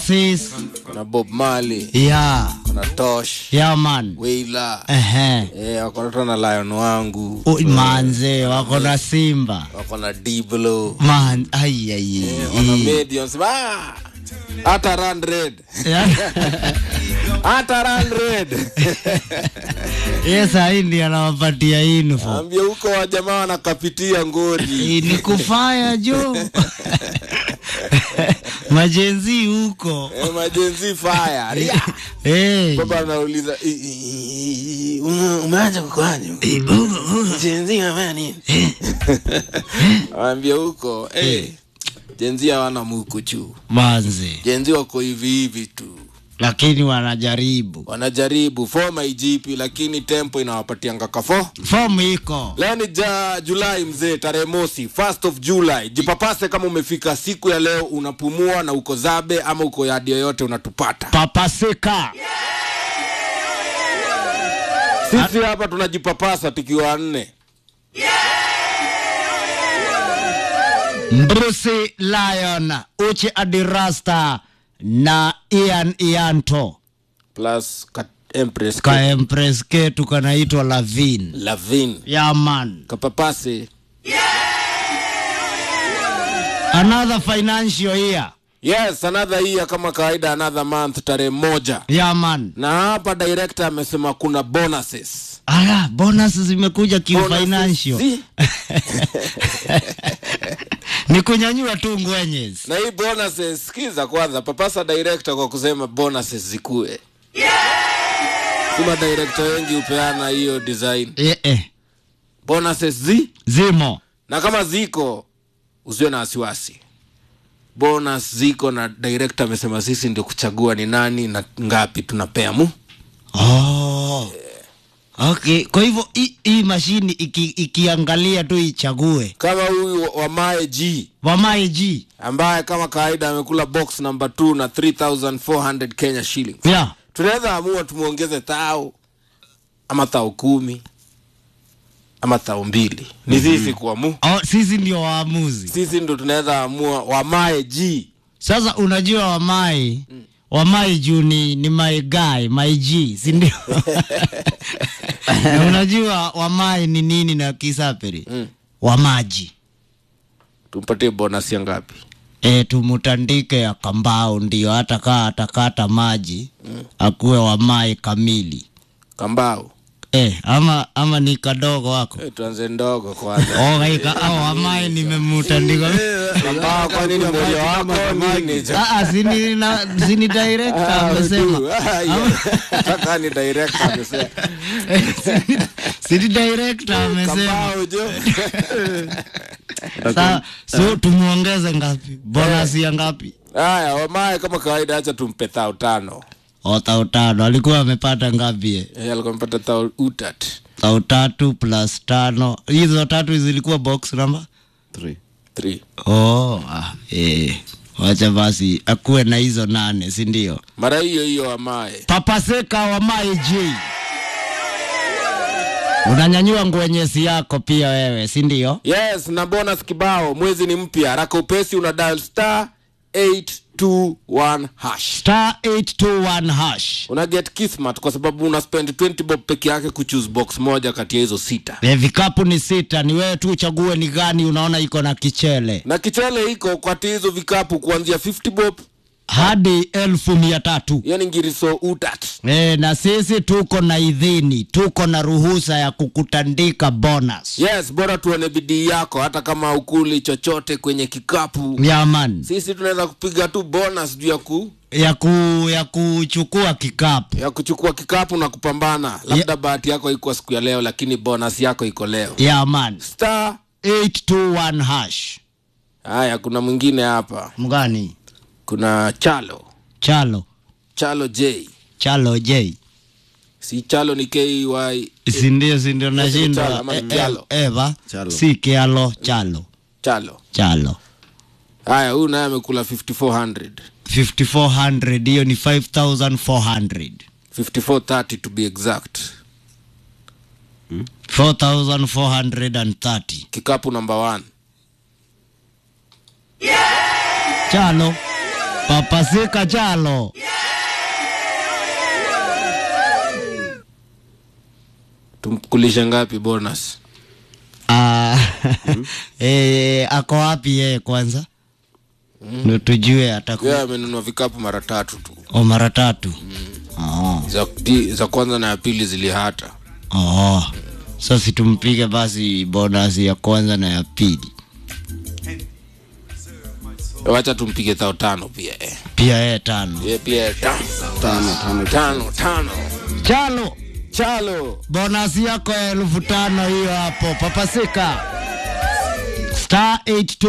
Oasis. kuna Bob Marley, Yeah. kuna Tosh, Yeah man. Wailer, Ehe. eh, wako hata na Lion wangu, Ui, manze wako na Simba. wako na Diblo, Man, ai ai. eh, wana Mediums, ah, hata Run Red, hata Run Red. Yes, hii ndiye anawapatia info. Ambia huko wajamaa wanakapitia ngori. Hii ni kufaya jo. Majenzi huko. Eh, majenzi fire. Ria. Eh. Baba anauliza "I- i- i- ume- umeacha kukwanya jenzi amefanya nini? Waambia huko eh, jenzi hawana muku juu, Manze. jenzi wako hivi hivi tu, Lakini wanajaribu. wanajaribu foma ijipi, lakini tempo inawapatianga kafo. Fomu iko. Leo ni ja Julai mzee, tarehe mosi, first of July. Jipapase kama umefika siku ya leo, unapumua na uko zabe ama uko yadi yoyote, unatupata Papasika. sisi hapa tunajipapasa tukiwa nne. Bruce Lion, Uchi Adirasta na Ian Ianto. plus ka Empress Ka Empress ketu kanaitwa Lavin. Lavin Yeah man. kapapase Another financial year. yes another year kama kawaida another month tarehe moja Yeah man. na hapa director amesema kuna bonuses Ala, bonus zimekuja Bonuses kifinancial. zi- Ni kunyanyua tu ngwenyes. na hii bonuses sikiza kwanza papasa director kwa kusema bonuses zikue kuma director wengi hupeana hiyo design Eh, eh. bonuses zi Zimo. na kama ziko usiwe na wasiwasi bonus ziko na director amesema sisi ndio kuchagua ni nani na ngapi tunapea mu Oh. Okay, kwa hivyo hii- hii mashini iki, ikiangalia tu ichague kama huyu wamae g wamae G. ambaye kama kawaida amekula box number 2 na 3400 kenya shillings Yeah. tunaweza amua tumwongeze thao ama thao kumi ama thao mbili ni sisi kuamu Oh, sisi ndio waamuzi. sisi ndo tunaweza amua wamae g Sasa unajua wamai wamai juu ni, ni my guy my G, si ndio? Na unajua wamai ni nini na kisaperi Mm. wamaji tumpatie bonus ya ngapi e, tumutandike ya kambao ndio hata kaa atakata maji akuwe wamai kamili kambao e, ama ama ni kadogo wako Eh, tuanze ndogo kwanza ogaika au wamai nimemutandika kambao kwa nini moja wako nini cha- Ah, ah, sini, na, sini director Ah, amesema udu. Ah, yeah. Nataka ni director amesema Sini- sini director amesema kambao jo Sa, so tumuongeze ngapi bonus ya ngapi haya wamae kama kawaida acha tumpe thao tano o tao tano alikuwa amepata ngapi ye? Eh, alikuwa amepata thao utat tao tatu plus tano hizo tatu zilikuwa box number Three. oh, ah, eh. wacha basi akuwe na hizo nane si ndio mara hiyo hiyo wamae papaseka wa maij unanyanyua ngwenyesi yako pia wewe si ndio yes na bonus kibao mwezi ni mpya haraka upesi una dial star 821 hash star 821 hash una get kismat kwa sababu una spend 20 bob peke yake kuchoose box moja kati ya hizo sita e, vikapu ni sita ni wewe tu uchague ni gani unaona iko na kichele na kichele iko kati ya hizo vikapu kuanzia 50 bob hadi elfu mia tatu yani ngiriso utat e, na sisi tuko na idhini tuko na ruhusa ya kukutandika bonus yes bora tuone bidii yako hata kama ukuli chochote kwenye kikapu yaman sisi tunaweza kupiga tu bonus juu ya ku ya, ku, ya kuchukua kikapu ya kuchukua kikapu na kupambana labda bahati yako iko siku ya leo lakini bonus yako iko leo yaman star 821 hash haya kuna mwingine hapa mgani kuna chalo chalo chalo j chalo j si chalo ni ky sindio sindio Chalo, nashindwa ama Eh, ni eh, Kialo? eva Chalo. si kialo chalo chalo chalo haya huyu naye amekula 5400 5400 hiyo ni 5400 5430 to be exact 4430 kikapu number one chalo papasika chalo tumkulishe ngapi bonus Ah, eh, ako wapi yeye kwanza ndo tujue ataku yeye amenunua vikapu mara tatu tu o mara tatu oh. za, di, za kwanza na ya pili zilihata Oh. So situmpige basi bonus ya kwanza na ya pili wacha tumpige thao tano pia eh. pia yeye tano Ye pia tano tano tano tano tano chalo chalo bonus yako ya elfu tano hiyo hapo papasika star 82